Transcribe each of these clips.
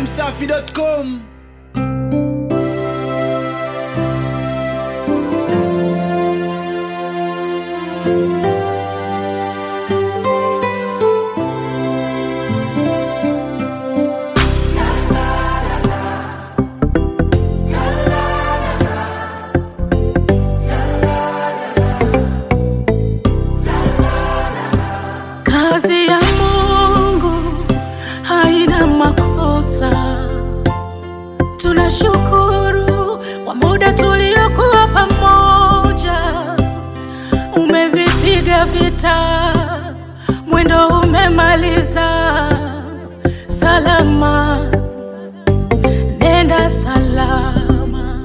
dachimsafi.com Kazi ya Mungu haina makosa. Tunashukuru kwa muda tuliokuwa pamoja. Umevipiga vita, mwendo umemaliza salama. Nenda salama,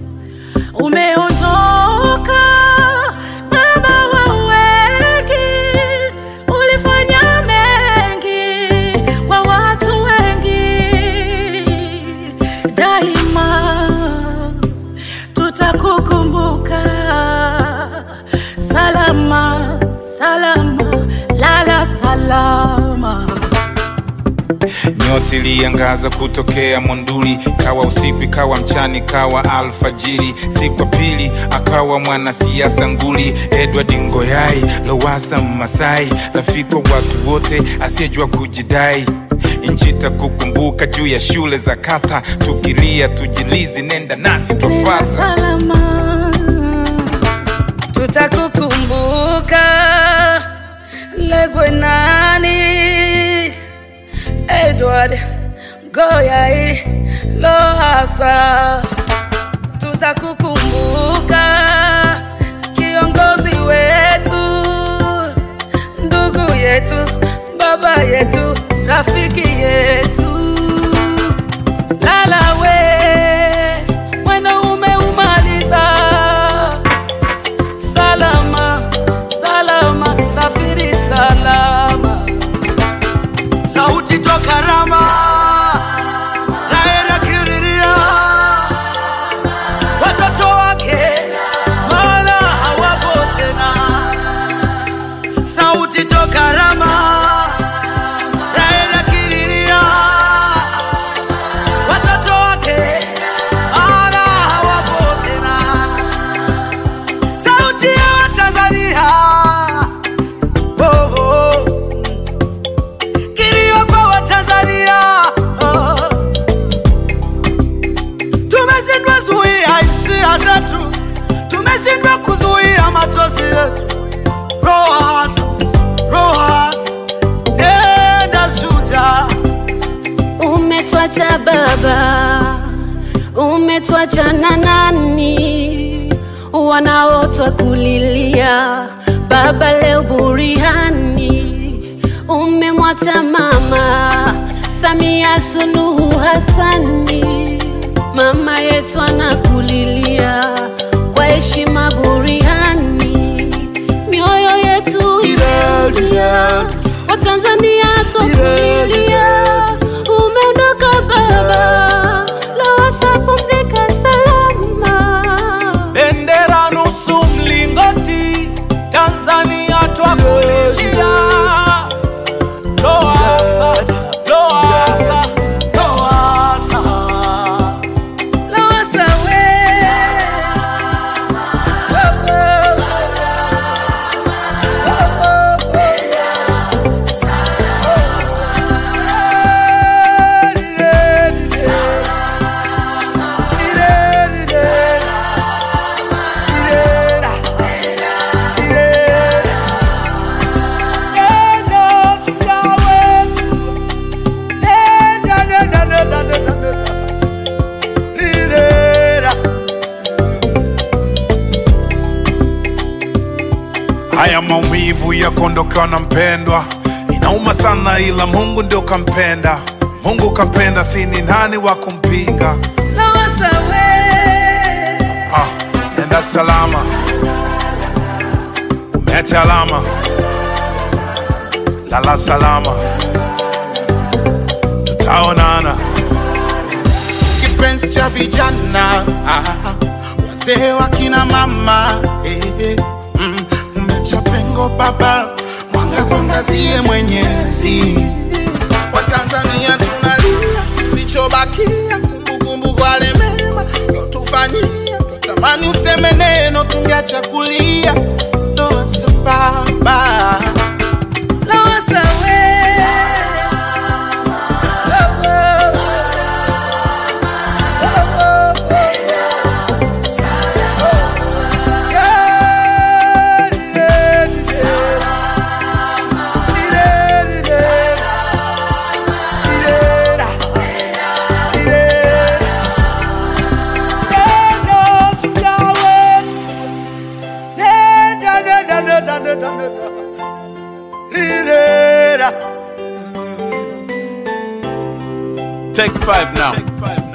umeondoka baba wa wengi, ulifanya mengi kwa watu wengi. Daima tutakukumbuka. Salama, salama, lala salama. Nyota iliangaza kutokea Monduli, kawa usiku ikawa mchana ikawa alfajiri. Siku ya pili akawa mwanasiasa nguli, Edward Ngoyai Lowassa Masai, rafiki wa watu wote asiyejua kujidai. Nchi takukumbuka juu ya shule za kata, tukilia tujilizi, nenda nasi Nenda twafata. salama. tutakukumbuka legwe nani edward goyai loasa tutakukumbuka kiongozi wetu ndugu yetu baba yetu rafiki yetu lalawe mwendo umeumaliza salama salama safiri salama sauti toka Rama, Raila kiriria watoto wake, maana hawapo tena. Sauti toka Rama, Raila kiriria watoto wake, maana hawapo tena. Sauti ya Watanzania, oh, oh kilio kwa Watanzania. Oh. Tumeshindwa zuia hisia zetu, tumeshindwa kuzuia machozi yetu. Rohas, Rohas, nenda shujaa. Umetwacha baba, umetwacha na nani? Wanaotwa kulilia baba leo burihani. Umemwacha mama Samia Suluhu Hassani, mama yetu anakulilia kwa heshima burihani. Mioyo yetu imelia, Watanzania twakulilia, umeondoka baba, Lowassa pumzika salama. Bendera nusu mlingoti, Tanzania twakulilia. Lowassa, Lowassa, Lowassa. Lowassa we. Oh, oh. Oh, oh, oh. Haya maumivu ya kuondokewa na mpendwa inauma sana, ila Mungu ndio kampenda. Mungu kampenda, si ni nani wa kumpinga? Lowassa we. Ah, nenda salama, umeacha alama, lala salama, tutaonana. kipenzi cha vijana ah, wazee wa kina mama eh, eh, mm, umecha pengo baba, mwanga kuangazie Mwenyezi. Watanzania tunalia, kilichobaki usiseme neno tungeacha kulia ndoa sambamba Lowassa we. Oh, oh. Oh, oh, oh. Take five now.